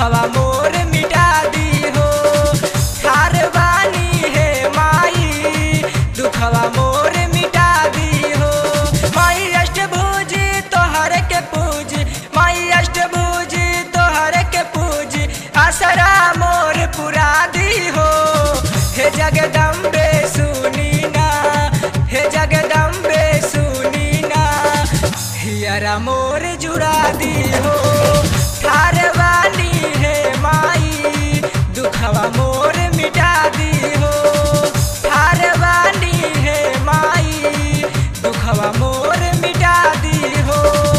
दुखवा मोर मिटा दी हो ठार बानी हे माई दुखवा मोर मिटा दी हो माई अष्टभुज तोहर के पूज माई अष्टभुज तोहर के पूज आसरा मोर पुरा दी हो हे जगदम्बे सुनी ना हे जगदम्बे सुनी ना हियरा मोर जुड़ा दी हो ठार वाली हे माई दुखवा मोर मिटा दी हो ठार वाली हे माई दुखवा मोर मिटा दी हो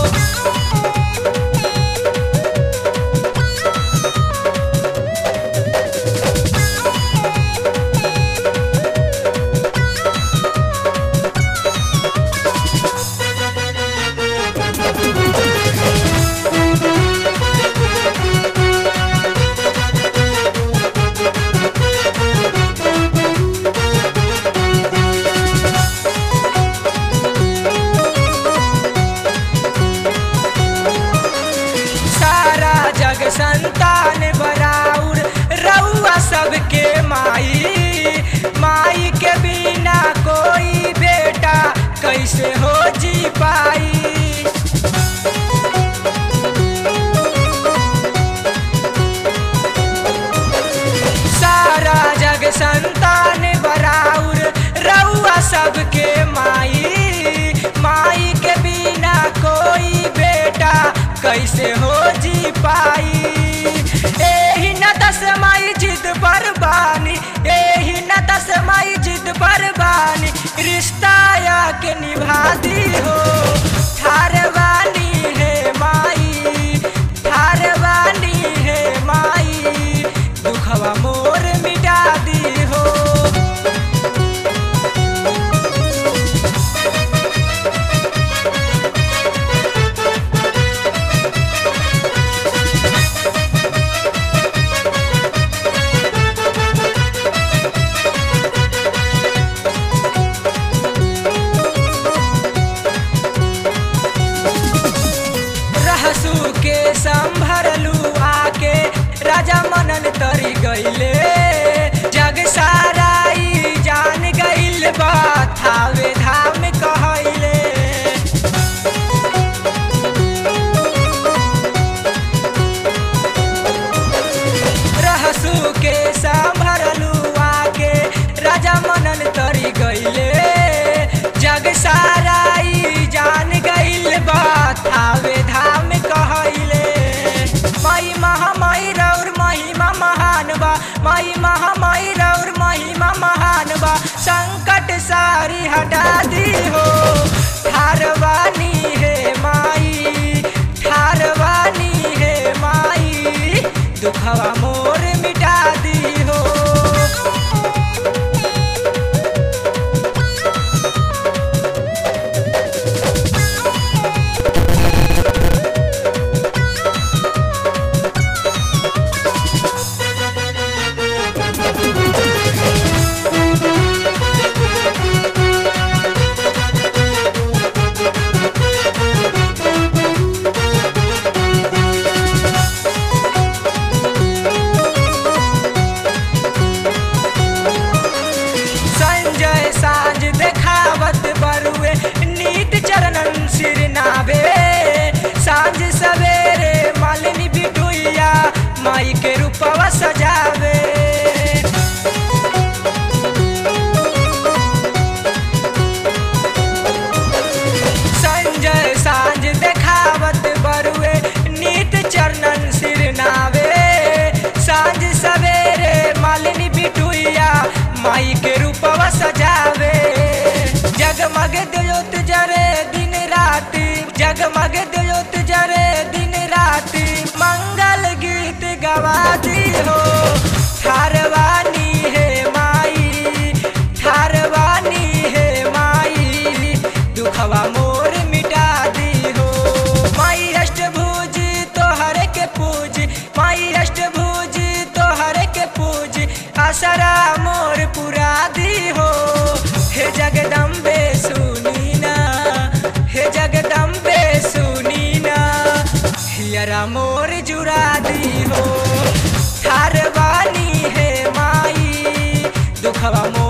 सारा जग संतान बराउर रउआ सबके माई माई के बिना कोई बेटा कैसे हो जी पाई सारा जग संतान बराउर रउआ सबके माई माई के बिना कोई बेटा कैसे हो जी पाई एही न दस माई जिद पर बानी एही न दस माई जिद पर बानी रिश्ता या के निभा दी हो ठार वाली है माई ठार वाली है माई दुखवा मोर मिटा दी हो रहसू के संभरलू आके राजा मनन तरी गईले जग साराई जान गईल बा थावे धाम कहले रहसू के संभरलू आके राजा मनन तरी गईले जग साराई जान गईल बा थावे धाम कहले माई महामाई रौर महिमा महान बा माई महामाई रौर महिमा महान बा संकट सारी हटा दी हो ठारवानी है माई ठारवानी है माई दुखवा मोर मिटा दी हो संजय साँझ देखावत बरुए नीत चरणन सिर नाभे साँझ सवेरे मालिनी बिटुइया माई के रूपवा सजावे संजय साँझ देखावत बरुए नीत चरणन सिर नावे साँझ सवेरे मालिनी बिटुइया माई के रूपवा सजावे जगमग दियोत जरे दिन राति जगमग दियोत जरे दिन राति मंगल गीत गवा दी हो ठारवानी है माई ठारवानी है माई दुखवा मोर मिटा दी हो माई अष्टभुज तोहर के पूज माई अष्टभुज तोहर के पूज असरा मोर पुरा दी हो हे जगदम्बे सुनी ना हे जगदम्बे सुनी ना जियरा मोर जुरा दी हो ठार बानी है माई दुखवा मोर